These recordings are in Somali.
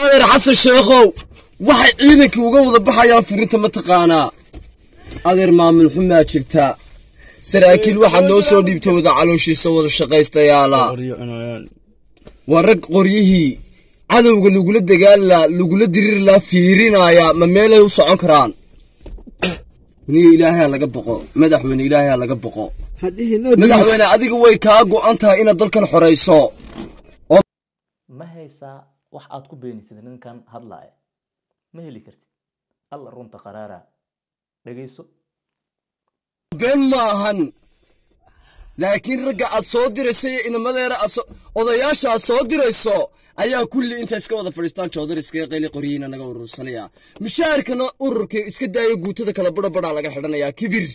adeer xasan sheekhow waxay ciidankii uga wada baxayaan furinta mataqaanaa adeer maamul xumaa jirta saraakiil waxaad noo soo dhiibta wada calooshiisa wada shaqaystayaala waa rag qoryihii cadowga lagula dagaalilaa lagula diriirilaa fiirinaya ma meelay u socon karaan niyo ilaahay laga boqo madaxweyne ilaahay laga boqo madaxweyne adiga way kaa go'an tahay inaad dalkan xorayso ma haysaa wax aad ku beenisid ninkan hadlaaya ma heli kartid alla runta qaraara dhegayso been ma ahan laakiin ragga aad soo dirayso iyo inamadeera odayaasha aad soo dirayso ayaa kulli inta iska wada fadhiistaan joodar iskaga qayli qoryihiina naga urursanaya mushaharkana ururka iska daayo guutada kala badha badhaa laga xidhanayaa kibir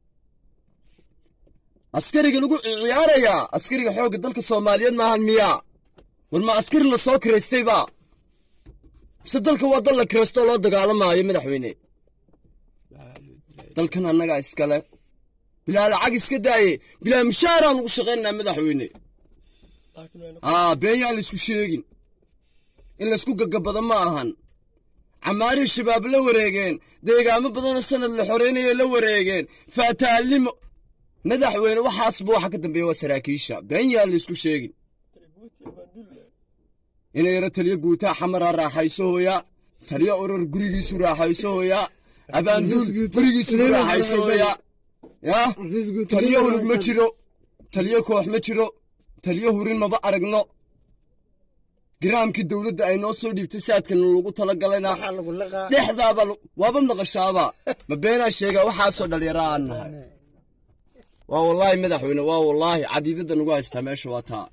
askariga lagu ciyaarayaa askariga xoogga dalka soomaaliyeed maahan miyaa war ma askari la soo kiraystayba mise dalka waa dal la kiraystoo loo dagaalamaayo madaxweyne dalkan annagaa iskale bilaa lacag iska daaye bilaa mushaaraan ugu shaqaynaynaa madaxweyne aa been yaan laysku sheegin in laysku gagabado ma ahan camaarihii shabaab la wareegeen deegaamo badanoo sanad la xoreynaya la wareegeen faataalimo madaxweyne waxaasba waxa ka dambeeya waa saraakiisha been yaan laysku sheegin inay yaro taliyo guutaa xamaraa raaxayso hooya taliyo urur gurigiisu raaxayso hooya abaanduul gurigiisu ku raaxayso hooya yaa taliyo hulug ma jiro taliyo koox ma jiro taliyo hurin maba aragno giraamkii dowladda ay noo soo dhiibtay saadkan lagu talagalayna dhexdaaba waaba naqashaaba ma beenaa sheegaa waxaasoo dhalinyaro aan nahay waa wallaahi madaxweyne waa wallaahi cadiidada nagu haystaa meesha waa taa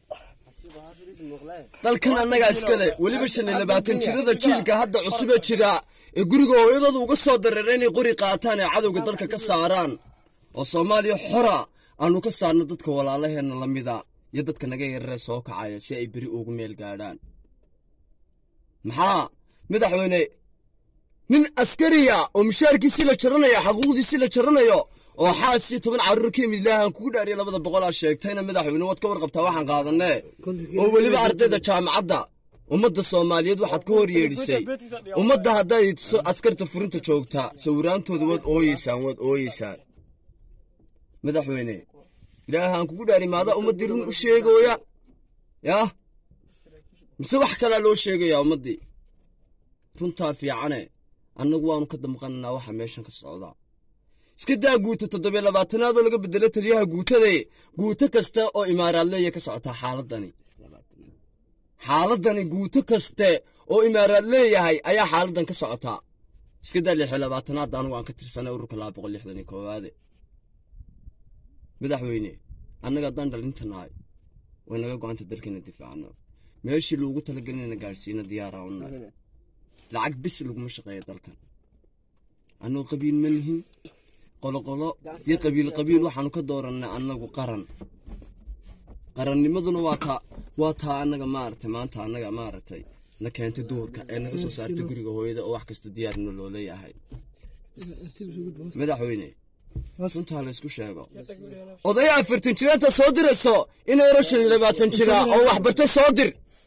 dalkan annagaa iskale weliba shan iyo labaatan jirada jiilka hadda cusubee jira ee guriga hooyadooda uga soo dareera inay qori qaataan ee cadowga dalka ka saaraan oo soomaaliya xora aanu ka saarno dadka walaalaheenna la mida iyo dadka naga yararee soo kacaya si ay beri ugu meel gaadhaan maxaa madaxweyne nin askariya oo mushaarkiisii la jaranayo xaquuqdiisii la jaranayo oo xaas iyo toban carruur ka yimid ilaahan kugu dhaariya labada boqolaa sheegtayna madaxweyne waad ka warqabtaa waxaan qaadanee oo weliba ardayda jaamacadda ummadda soomaaliyeed waxaad ka hor yeedhisay ummadda hadday askarta furinta joogtaa sawiraantooda waad ooyeysaan waad ooyeysaan madaxweyne ilaahaan kugu dhaari maadaa ummaddii run u sheegooya yaa mise wax kalaa loo sheegayaa ummaddii runtaa fiicane annagu waanu ka damqannaa waxa meeshan ka socdaa iska daa guuta toddobiyo labaatanaad oo laga bedelo taliyaha guutade guuto kasta oo imaaraadleeya ka socotaa xaaladani xaaladani guuto kaste oo imaaraad leeyahay ayaa xaaladan ka socotaa iska daa lix iyo labaatanaad anugu aan ka tirsanay ururka laba boqol lixdan iyo koowaade madaxweyne annaga haddaan dhalinta nahay way naga go-anta dalkeena difaacno meeshii loogu talagelinayna gaadhsiina diyaaraa u nahay lacag bis laguma shaqeeya dalkan annagoo qabiil ma nihin qoloqolo iyo qabiil qabiil waxaanu ka doorannay annagu qaran qarannimaduna waa taa waa taa annaga maaragtay maanta annaga maaragtay na keentay duhurka ee naga soo saartay guriga hooyada oo wax kasta diyaarna loo leeyahay madaxweyne runtaa la isku sheego odaya afartan jiraanta soo dirayso inay yaro shan iyo labaatan jira oo waxbarta soo dir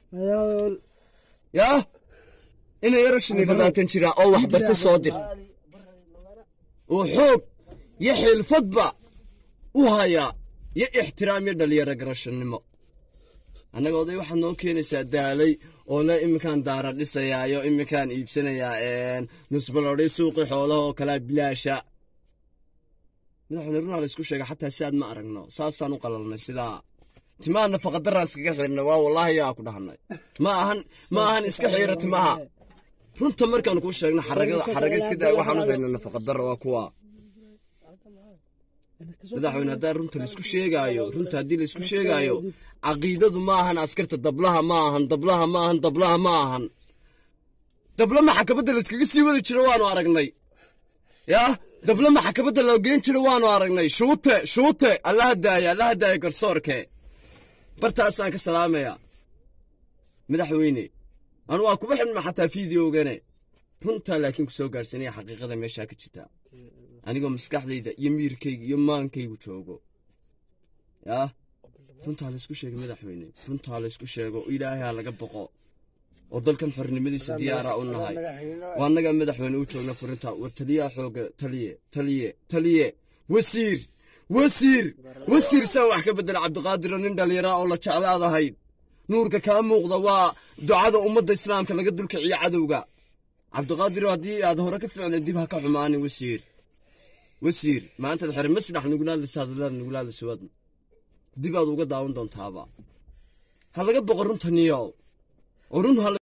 yaa inay yaro shan iyo labaatan jira oo waxbarta soo dir oo xoog iyo xilfadba u hayaa iyo ixtiraam iyo dhalinyaro garashannimo annaga oday waxaad noo keenaysaa daalay oo le iminkaan daara dhisayaayo iminkaan iibsanayaa nusbalodhay suuqii xoolaha oo kalea bilaasha madaxweyne runaa la isku sheega xataa si aad ma aragno saasaan u qalalnay sidaa timaha nafaqadaraan iskaga xirnay waa wallaahi yaa ku dhahanay ma ahan ma ahan iska xiira timaha runta markaan kuu sheegno xaragada xaraga iska daa waxaan u xirnay nafaqadara waa kuwa madaxweyne haddaa runta laisku sheegaayo runta haddii laisku sheegaayo caqiidadu ma ahan askarta dablaha ma ahan dablaha ma ahan dablaha ma ahan dabla maxakabadda layskaga sii wadi jiro waanu aragnay yaa dabla maxakabadda loo geen jiro waanu aragnay shuute shuute allaha daaya allaha daaya garsoorke bartaasaan ka salaamayaa madaxweyne anu waa kuba xidhma xataa fideogane runtaa laakiin ku soo gaadhsanaya xaqiiqada meeshaa ka jirta anigoo maskaxdayda iyo miirkayga iyo maankaygu joogo yaa runtaa laysku sheegay madaxweyne runtaa laysku sheego ilaahay ha laga boqo oo dalkan xornimadiisa diyaara u nahay waa annagaa madaxweyne u joogna furinta war taliyaha xooga taliye taliye taliye wasiir wasiir wasiir saan wax ka bedela cabdiqaadiro nin dhallinyara oo la jeclaadahayd nuurka kaa muuqda waa ducada ummadda islaamka laga dulkiciyo cadowga cabdiqaadiro haddii aad hore ka ficna dib ha ka xumaanin wasiir wasiir maantaad xere masrax nugulaadlaysa hadalaad nugulaadlaysa waad dib aad uga daawan doontaaba ha laga boqo runta niyow oo run ha